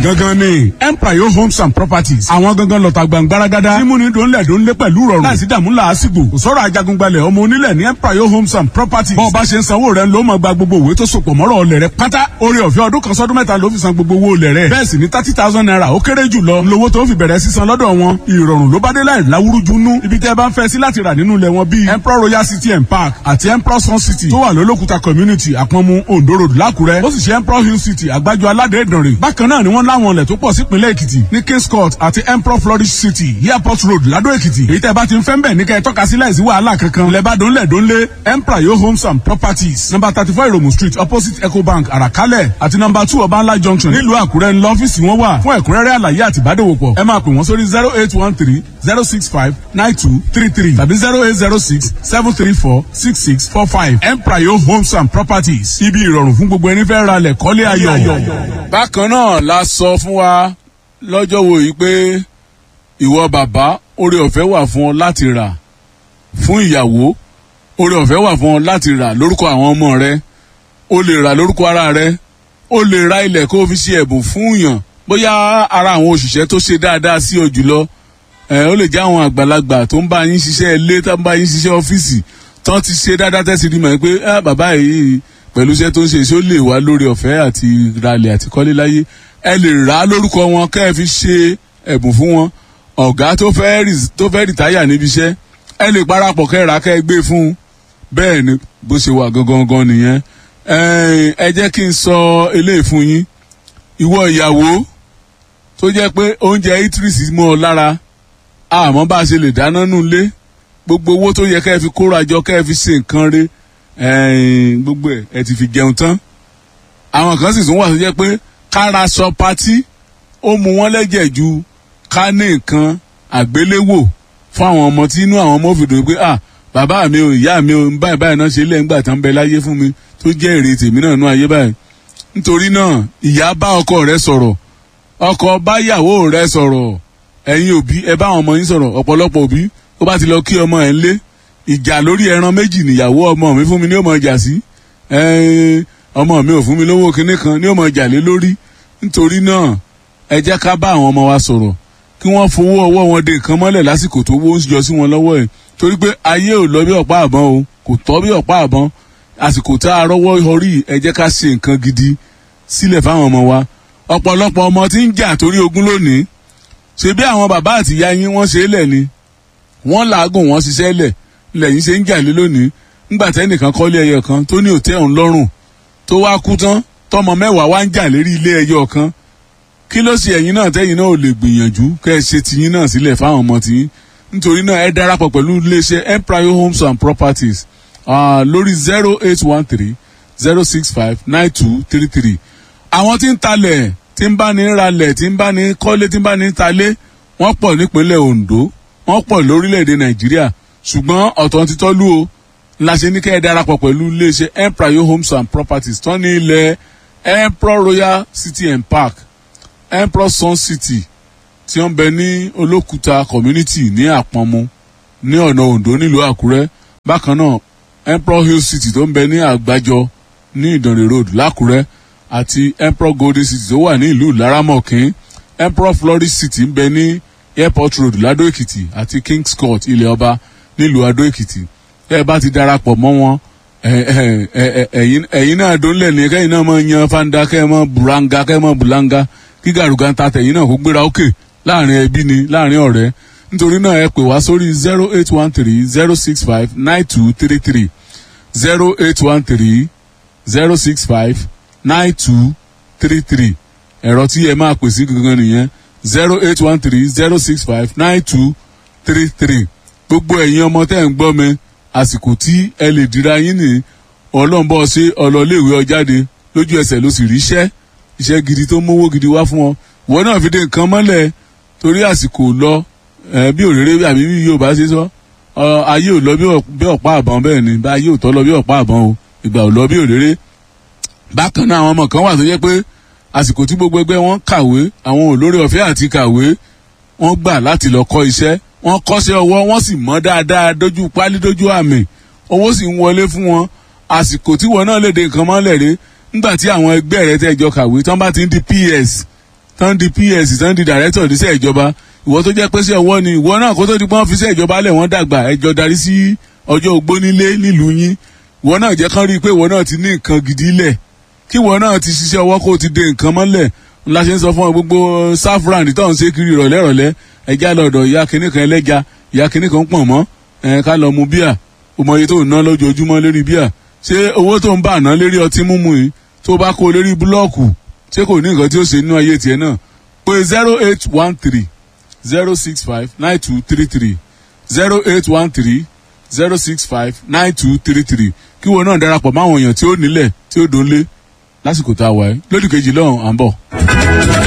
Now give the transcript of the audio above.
gangan ni empire homes and properties àwọn gangan lọ́ta gbàngbáragádá mímúni dòńlẹ̀ dòńlẹ̀ pẹ̀lú rọrùn láìsí dààmú làásìgbò kò sọ̀rọ̀ ajagungbalẹ̀ ọmọ onílẹ̀ ní empire homes and properties bọ́ọ̀ bá ṣe ń sanwó rẹ̀ ló máa gba gbogbo òwe tó sopọ̀ mọ́rọ̀ ọlẹ̀ rẹ̀ pátá orí ọ̀fẹ́ ọdún kan sọ́dún mẹ́ta ló fi san gbogbo owó olẹ̀ rẹ̀ bẹ́ẹ̀ sì ni thirty thousand naira ó kéré jù lọ lówó tó fi bẹ̀rẹ̀ sísan lọ́dọ̀ wọn ìrọ̀rùn ló bá dé láì láwúrúju nú ibi tẹ́ ẹ bá ń fẹ́ sí láti rà nínú ilẹ̀ wọn bíi emperor royal city and park àti emperor sun city tó wà lólókùta community àpọ̀nmu ondo road lákùrẹ́ ó sì ṣe emperor hill city àgbájọ aládé ìdànrè bákan náà ni wọ́n láwọn ilẹ̀ tó pọ̀ sípínlẹ̀ èkìtì ní kings court àti emperor flourish city airport road ládó èkìtì èyí tẹ́ bá ti ń fẹ́ ń bẹ̀ ní kẹ́ ẹ tọ́ka sí láìsí wàhálà kankan lẹ́bàá dónlẹ̀ dónlé emperor yo homes and properties number thirty four iromu street opposite ecobank àràkálẹ̀ àti number two ọbańlá junction nílùú àkúrẹ́ ńlọ ọ́fíìsì wọn wà fún ẹ̀kúnrẹ́rẹ́ àlàyé àti ìbádòwòpọ̀ ẹ máa pè wọ́n sórí zero eight one three zero six five nine two three three tàbí zero eight zero six seven three four six six four five emprayo homes and properties ibi ìrọ̀rùn fún gbogbo ẹni fẹ́ ra lẹ̀ kọ́lé ayọ̀. bákan náà la sọ fún wa lọ́jọ́ wo yìí pé ìwọ bàbá oore ọ̀fẹ́ wà fún ọ láti rà fún ìyàwó oore ọ̀fẹ́ wà fún ọ láti rà lórúkọ àwọn ọmọ rẹ o lè rà lórúkọ ara rẹ o lè ra ilẹ̀ kó o fi ṣe ẹ̀bùn fún yàn bóyá ara àwọn òṣìṣẹ́ tó ṣe dáadáa sí ọ jùlọ ẹ ó lè jẹ́ àwọn àgbàlagbà tó ń bá yín ṣiṣẹ́ ilé tó ń bá yín ṣiṣẹ́ ọ́fíìsì tán ti ṣe dáadáa tẹ́sí rí mọ̀ pé ah, bàbá yìí pẹ̀lú iṣẹ́ tó ń ṣe ṣó lè wá lórí ọ̀fẹ́ àti ralẹ̀ àti kọ́lé láyé ẹ lè rà á lórúkọ wọn kẹ́ ẹ fi ṣe ẹ̀bùn fún wọn ọ̀gá tó fẹ́ rí- tó fẹ́ rìtáyà níbi iṣẹ́ ẹ lè parapọ̀ kẹ́ ẹ rà á kẹ́ ẹ gbé fún un bẹ́ẹ̀ ni bó ṣe wà gangan gan nìyẹn ẹ ẹ jẹ́ kí n sọ eléyìí fún yín ìwọ ìyàwó tó jẹ́ pé oúnjẹ itris mọ́ ọ lára àmọ́ bá a ṣe lè dáná nù lé gbogbo owó tó yẹ kẹ́ ẹ fi kóra jọ kẹ́ ẹ fi ṣe nǹkan re ẹ̀ẹ́n, gbogbo ẹ̀ ẹ ti fi jẹun tán àwọn kan sì tún wà tó jẹ́ pé kára sọ patí ó mu wọ́n lẹ́jẹ̀ ju ká ní nǹkan àgbéléwò fún àwọn ọmọ tí inú àwọn ọmọ fi dùn pé ah bàbá mi ò ìyá mi ò báyìí báyìí náà ṣe lẹ́yìn ìgbà tán bẹ láyé fún mi tó jẹ́ èrè tèmi náà nú ayé báyìí nítorí náà ìyá bá ọkọ rẹ sọ̀rọ̀ ọkọ báyàwó rẹ sọ̀rọ̀ ẹ̀yin òbí ẹ bá àwọn ọmọ yín sọ̀rọ̀ ọ̀pọ̀lọpọ̀ òbí ó bá ti lọ kí ọmọ ẹ̀ ń lé ìjà lórí ẹran méjì nìyàwó ọmọ mi fún mi ní òmò ìjà sí ẹ̀ẹ́n, ọmọ mi ò fún mi lówó kinní kan ní òmò ìjà lé lórí nítorí náà ẹ jẹ́ ká bá àwọn ọmọ wa sọ̀rọ̀ kí wọ́n fowó ọwọ́ wọn de nǹkan mọ́lẹ̀ lásìkò tó wó ń yọ sí wọn lọ́wọ́ ẹ̀ torí pé ayé ò lọ bí ọ̀pá àbọ̀n o kò tọ́ bí ọ̀pá àbọ̀n àsìkò tá a rọ́wọ́ orí ẹ jẹ́ ká ṣe nǹkan gidi sílẹ̀ fáwọn ọmọ wa ọ̀pọ̀lọpọ̀ ọmọ tí ń jà torí ogún lónìí ṣe bí àwọn bàbá àti ìyá yín wọ́n ṣe é lẹ̀ ni wọ́n làágùn wọ́n ṣiṣẹ́ lẹ̀ lẹ́yìn ṣe ń jà lé lónìí ńgbà tẹ́nìkan kọ́lé ẹyọ kan tó ní òtẹ́ òun lọ́rùn tó wá kú tán tọmọ mẹ́wàá wá ń jà lérí ilé ẹyọ kan kí ló ṣe ẹ̀yin náà tẹ́yin náà ò lè gbìyànjú kẹ́ ẹ ṣe tiyín náà sílẹ̀ fáwọn ọmọ tiyín nítorí náà ẹ darapọ̀ pẹ̀lú iléeṣẹ́ empire homes and properties ah, lórí zero eight one three zero six five nine two three three àwọn tí ń talẹ̀ tí ń bá ní ralẹ̀ tí ń bá ní kọ́lé tí ń bá ní talé wọ́n pọ̀ nípínlẹ̀ ondo wọ́n pọ̀ lórílẹ̀‐èdè nàìjíríà ṣùgbọ́n ọ̀tọ̀ ti tọ́lú o la ṣe ní kẹ́ ẹ darapọ̀ pẹ̀lú iléeṣẹ́ empire homes and properties tán ní ilẹ̀ emperor royal city and park emperor sun city tí wọ́n bẹ ní olókùta community ní àpọ̀nmu ní ọ̀nà ondo nílùú àkúrẹ́ bákan náà emperor hill city tó ń bẹ ní àgbájọ ní ìdànrè road lákúrẹ́ àti emperor golden city tó wà ní ìlú laramọ̀kín emperor flourish city ń bẹ ní airport road ladó èkìtì àti kings court ilẹ̀ ọba nílùú adó èkìtì ẹ bá ti darapọ̀ mọ́ wọn ẹ- ẹ- ẹ- ẹ̀yin ẹ̀yin náà dónlẹ̀ ní kẹ́yìn náà máa yan fanda kẹ́ ẹ máa buranga kẹ́ ẹ máa bulanga kí gàrúgà ń ta tẹ̀yìn náà kó gbéra òkè láàrin ẹbí ni láàrin ọ̀rẹ́ nítorí náà ẹ pè wá sórí zero eight one three zero six five nine two three three zero eight one three zero six five nine two three three ẹ̀rọ tí ẹ máa pè sí gangan nìyẹn zero eight one three zero six five nine two three three gbogbo ẹ̀yin ọmọ tẹ́ ń gbọ́ mi àsìkò tí ẹ lè dira yín ní ọlọ́nbọ̀ ṣe ọlọ́léèwé ọjáde lójú ẹsẹ̀ ló sì ríṣẹ́ iṣẹ́ gidi tó mówó gidi wá fún ọ ìwọ náà fi dé nǹkan mọ́lẹ̀ torí àsìkò lọ ẹ, bí òréré àbí bí yóò bá ṣe sọ ọ, ayé ò lọ bí ọ̀- bí ọ̀pá àbọ̀n bẹ́ẹ̀ ni bá ayé ò tọ́ lọ bí ọ̀pá àbọ̀n o ìgbà ò lọ bí òréré bákan náà àwọn ọmọ kan wà tó jẹ́ pé àsìkò tí gbogbo ẹgbẹ́ wọn kàwé àwọn olórí ọ̀fẹ́ àti kàwé wọ́n gbà láti lọ kọ́ iṣẹ́ wọ́n kọ́ṣẹ́ ọwọ́ wọ́n sì mọ́ dáadáa dójú pálí dójú àmì owó sì ń wọlé fún wọn àsìkò tí wọn náà lè de nǹkan mọ́lẹ̀ rè nígbà tí àwọn ẹgbẹ́ rẹ tẹ́jọ kàwé tán bá ti ń di ps tán di ps tán di director níṣẹ́ ìjọba ìwọ tó jẹ́ pé sí ọwọ́ ni ìwọ náà kó tó di pọ́n fi iṣẹ́ ìjọba lẹ̀ wọ́n dàgbà ẹjọ́ darí sí ọjọ́ ogbó nílé nílùú yín ìwọ náà jẹ́ kán rí i pé ìwọ náà ti ní nǹkan gidi lẹ̀ kí ìwọ náà ti ṣiṣẹ́ ọwọ́ kó o ti de nǹkan mọ́lẹ̀ ńlá ṣe ń sọ fún ọ gbogbo saffron tó ń ṣe kiri ìrọ̀lẹ́ ìrọ̀lẹ́ ẹja lọ́dọ̀ ìyá kìnnì kan ẹlẹ́ja ìyá kìnnì kan pọ̀ mọ́ ẹ̀ ká lọ mu bíà o mọ iye tó ń ná lójoojúmọ́ lérí bíà ṣé owó tó ń bà ná lérí ọtí mímu yìí tó bá kó lérí búlọ́ọ̀kù ṣé kò ní nǹkan tí ó ṣe nínú ayé tiẹ̀ náà pé zero eight one three zero six five nine two three three zero eight one three zero six five nine two three three kí wọn náà darapọ̀ máwọn èèyàn tí ó nílẹ̀ tí ó dónlé lásìkò tá a wà ẹ́ lódì kejì lọ́hùn à ń bọ̀.